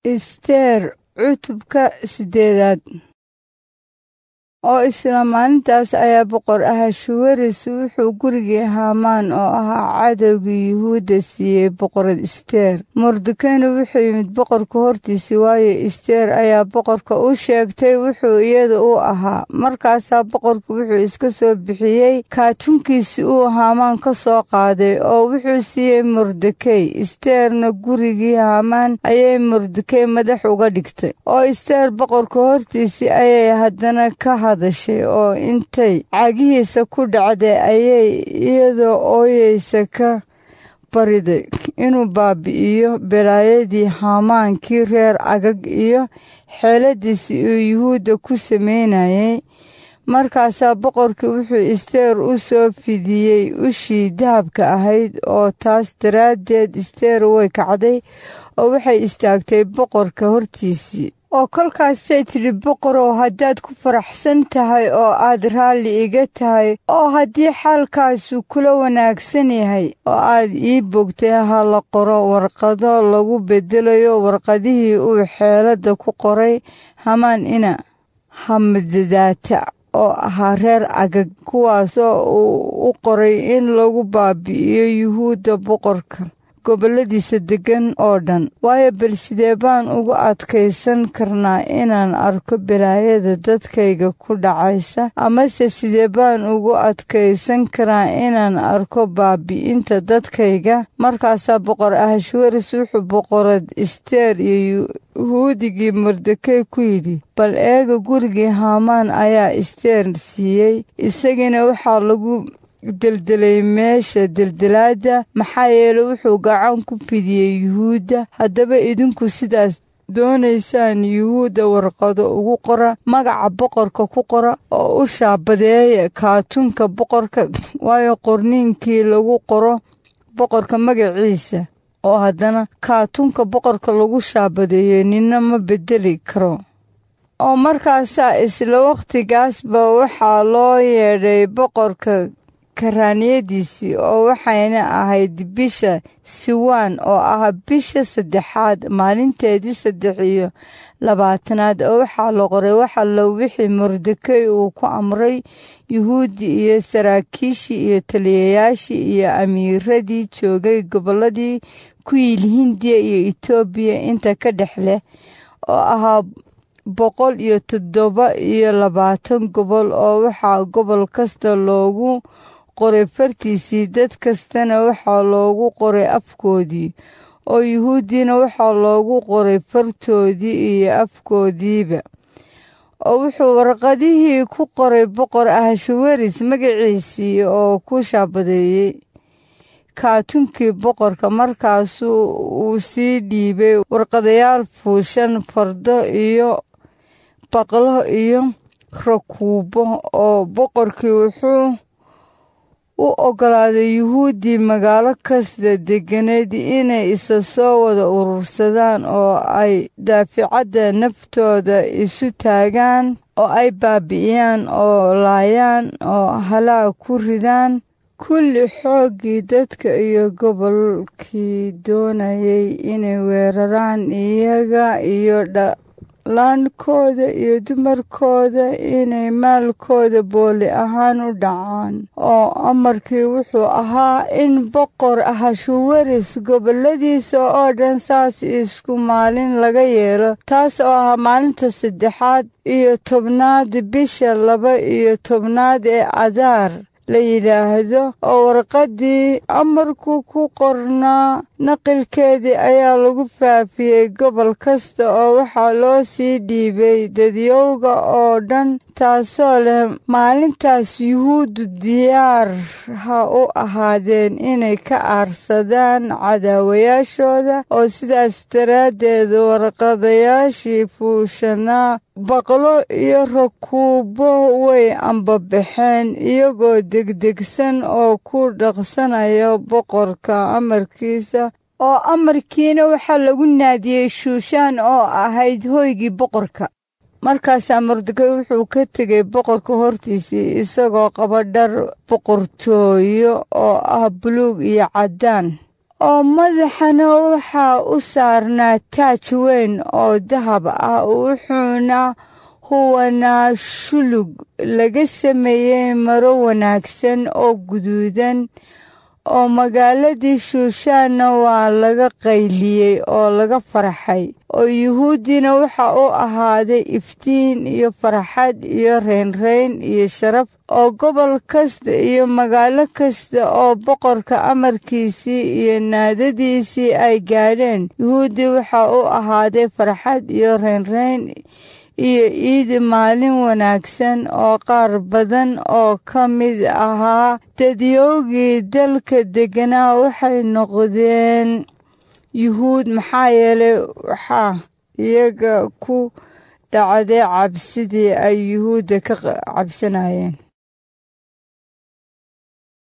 isteer cutubka siddeedaad oo isla maalintaas ayaa boqor ahashuweris wuxuu gurigii haamaan oo ahaa cadowgii yuhuudda siiyey boqorad isteer mordekayna wuxuu yimid boqorka hortiisii waayo isteer ayaa boqorka u sheegtay wuxuu iyada u ahaa markaasaa boqorku wuxuu iska soo bixiyey kaatunkiisi uu haamaan ka soo qaaday oo wuxuu siiyey mordekey isteerna gurigii haamaan ayay mordekey madax uga dhigtay oo isteer boqorka hortiisii ayay haddana ka hadashay oo intay cagihiisa ku dhacday ayay iyadoo ooyeysa ka bariday inuu baabi'iyo belaayadii haamaankii reer cagag iyo xeeladiisii uu yuhuudda ku samaynayay markaasaa boqorkii wuxuu isteer u soo fidiyey ushii dahabka ahayd oo taas daraaddeed isteer way kacday oo waxay istaagtay boqorka hortiisii oo kolkaasay tidhi boqorow haddaad ku faraxsan tahay oo aad raalli iga tahay oo haddii xaalkaasu kula wanaagsan yahay oo aad ii bogtay ha la qoro warqado lagu beddelayo warqadihii uu xeeladda ku qoray hamaan ina hamadadaata oo ahaa reer cagag kuwaasoo uu u qoray in lagu baabi'iyo yuhuudda boqorka gobolladiisa deggan oo dhan waayo bal sidee baan ugu adkaysan karnaa inaan arko belaayada dadkayga ku dhacaysa amase sidee baan ugu adkaysan karaa inaan arko baabi'inta dadkayga markaasaa boqor ahashwaris wuxuu boqorad isteer iyo yuhuudigii mordekey ku yidhi bal eega gurigii haamaan ayaa isteer siiyey isagiina waxaa lagu deldelay meesha deldelaadda maxaa yeeley wuxuu gacan ku fidiyey yuhuudda haddaba idinku sidaas doonaysaan yuhuudda warqado ugu qora magaca boqorka ku qora oo u shaabadeeya kaatunka boqorka waayo qorniinkii lagu qoro boqorka magaciisa oo haddana kaatunka boqorka lagu shaabadeeyo ninna ma beddeli karo oo markaasaa isla wakhtigaasba waxaa loo yeedhay boqorka karaaniyadiisii oo waxayna ahayd bisha siwaan oo ah bisha saddexaad maalinteedii saddex iyo labaatanaad oo waxaa la qoray waxallo wixii mordekey uu ku amray yuhuuddi iyo saraakiishii iyo taliyayaashii iyo amiiradii joogay gobolladii ku yiil hindiya iyo etoobiya inta ka dhex leh oo ahaa boqol iyo toddoba iyo labaatan gobol oo waxaa gobol kasta loogu qoray fartiisii dad kastana waxaa loogu qoray afkoodii oo yuhuuddiina waxaa loogu qoray fartoodii iyo afkoodiiba oo wuxuu warqadihii ku qoray boqor ahashaweris magaciisii oo ku shaabadeeyey kaatunkii boqorka markaasuu uu sii dhiibay warqadayaal fuushan fardo iyo baqlo iyo rakuubo oo boqorkii wuxuu u oggolaaday yuhuuddii magaalo kasta degganayd inay isa soo wada urursadaan oo ay daaficadda naftooda isu taagaan oo ay baabi'iyaan oo laayaan oo halaag ku ridaan kulli xooggii dadka iyo gobolkii doonayay inay weeraraan iyaga iyo laankooda iyo dumarkooda inay maalkooda booli ahaan u dhacaan oo amarkii wuxuu ahaa in boqor ahashuweris goboladiisa oo dhan saas isku maalin laga yeelo taas oo ahaa maalinta saddexaad iyo tobnaad bisha laba iyo tobnaad ee adaar la yidhaahdo oo warqaddii amarku ku qornaa naqilkeedii ayaa lagu faafiyey gobol kasta oo waxaa loo sii dhiibay dadyowga oo dhan taasoo leh maalintaas yuhuuddu diyaar ha u ahaadeen inay ka aarsadaan cadaawayaashooda oo sidaas daraaddeed warqadayaashii fuushanaa baqlo iyo rakuubo way ambabaxeen iyagoo degdegsan oo ku dhaqsanaya boqorka amarkiisa oo amarkiina waxaa lagu naadiyey shuushaan oo ahayd hoygii boqorka markaasaa mordekay wuxuu ka tegay boqorka hortiisii isagoo qaba dhar boqortooyo oo ah buluug iyo caddaan oo madaxana waxaa u saarnaa taaj weyn oo dahab ah wuxuuna huwanaa shulug laga sameeyey maro wanaagsan oo guduudan oo magaaladii shuushaanna waa laga qayliyey oo laga farxay oo yuhuuddina waxa u ahaaday iftiin iyo farxad iyo reynreyn iyo sharaf oo gobol kasta iyo magaalo kasta oo boqorka amarkiisii iyo naadadiisii ay gaadheen yuhuuddi waxa u ahaaday farxad iyo reynreyn iyo iid maalin wanaagsan oo qaar badan oo ka mid ahaa dadyoogii dalka degganaa waxay noqdeen yuhuud maxaa yeelay waxaa iyaga ku dhacday cabsidii ay yuhuudda ka cabsanayeen